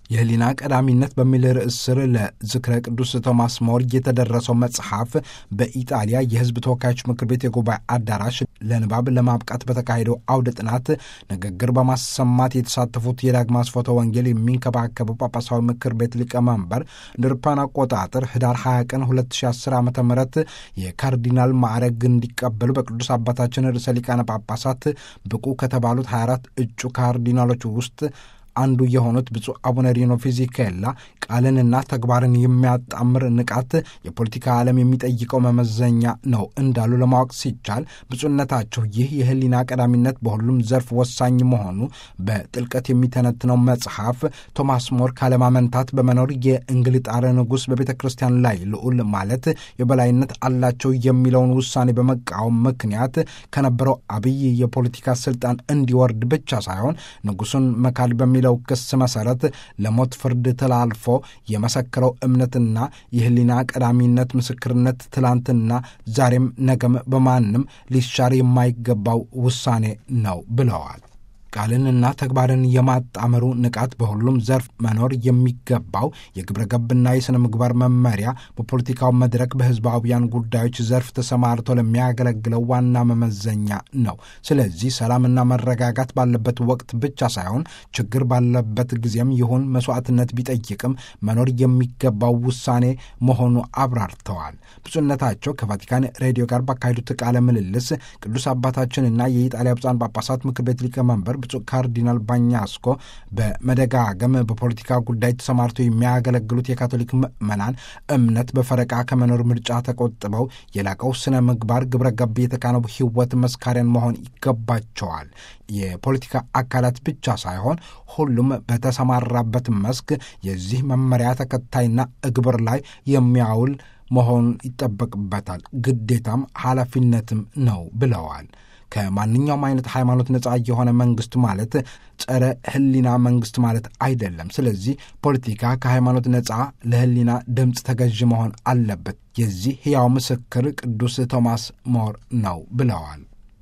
የህሊና ቀዳሚነት በሚል ርዕስ ስር ለዝክረ ቅዱስ ቶማስ ሞር የተደረሰው መጽሐፍ በኢጣሊያ የሕዝብ ተወካዮች ምክር ቤት የጉባኤ አዳራሽ ለንባብ ለማብቃት በተካሄደው አውደ ጥናት ንግግር በማሰማት የተሳተፉት የዳግማ ስፎተ ወንጌል የሚንከባከበው ጳጳሳዊ ምክር ቤት ሊቀመንበር እንደ አውሮፓውያን አቆጣጠር ህዳር 20 ቀን 2010 ዓ ም የካርዲናል ማዕረግ እንዲቀበሉ በቅዱስ አባታችን ርዕሰ ሊቃነ ጳጳሳት ብቁ ከተባሉት 24 እጩ ካርዲናሎች ውስጥ አንዱ የሆኑት ብፁዕ አቡነ ሪኖ ፊዚኬላ ቃልንና ተግባርን የሚያጣምር ንቃት የፖለቲካ ዓለም የሚጠይቀው መመዘኛ ነው እንዳሉ ለማወቅ ሲቻል ብፁዕነታቸው ይህ የህሊና ቀዳሚነት በሁሉም ዘርፍ ወሳኝ መሆኑ በጥልቀት የሚተነትነው መጽሐፍ ቶማስ ሞር ካለማመንታት በመኖር የእንግሊጣር ንጉሥ በቤተ ክርስቲያን ላይ ልዑል ማለት የበላይነት አላቸው የሚለውን ውሳኔ በመቃወም ምክንያት ከነበረው አብይ የፖለቲካ ስልጣን እንዲወርድ ብቻ ሳይሆን ንጉሱን መካድ በሚለው ለው ክስ መሰረት ለሞት ፍርድ ተላልፎ የመሰከረው እምነትና የህሊና ቀዳሚነት ምስክርነት ትላንትና ዛሬም ነገም በማንም ሊሻር የማይገባው ውሳኔ ነው ብለዋል። ቃልንና ተግባርን የማጣመሩ ንቃት በሁሉም ዘርፍ መኖር የሚገባው የግብረ ገብና የሥነ ምግባር መመሪያ በፖለቲካው መድረክ በሕዝባውያን ጉዳዮች ዘርፍ ተሰማርቶ ለሚያገለግለው ዋና መመዘኛ ነው። ስለዚህ ሰላምና መረጋጋት ባለበት ወቅት ብቻ ሳይሆን ችግር ባለበት ጊዜም ይሁን መስዋዕትነት ቢጠይቅም መኖር የሚገባው ውሳኔ መሆኑ አብራርተዋል። ብፁዕነታቸው ከቫቲካን ሬዲዮ ጋር ባካሄዱት ቃለ ምልልስ ቅዱስ አባታችንና የኢጣሊያ ብፁዓን ጳጳሳት ምክር ቤት ሊቀመንበር ብፁዕ ካርዲናል ባኛስኮ በመደጋገም በፖለቲካ ጉዳይ ተሰማርተው የሚያገለግሉት የካቶሊክ ምዕመናን እምነት በፈረቃ ከመኖር ምርጫ ተቆጥበው የላቀው ስነ ምግባር ግብረ ገብ የተካነው ሕይወት መስካሪያን መሆን ይገባቸዋል። የፖለቲካ አካላት ብቻ ሳይሆን ሁሉም በተሰማራበት መስክ የዚህ መመሪያ ተከታይና እግብር ላይ የሚያውል መሆን ይጠበቅበታል። ግዴታም ኃላፊነትም ነው ብለዋል። ከማንኛውም አይነት ሃይማኖት ነጻ የሆነ መንግስት ማለት ጸረ ሕሊና መንግስት ማለት አይደለም። ስለዚህ ፖለቲካ ከሃይማኖት ነጻ ለሕሊና ድምፅ ተገዥ መሆን አለበት። የዚህ ሕያው ምስክር ቅዱስ ቶማስ ሞር ነው ብለዋል።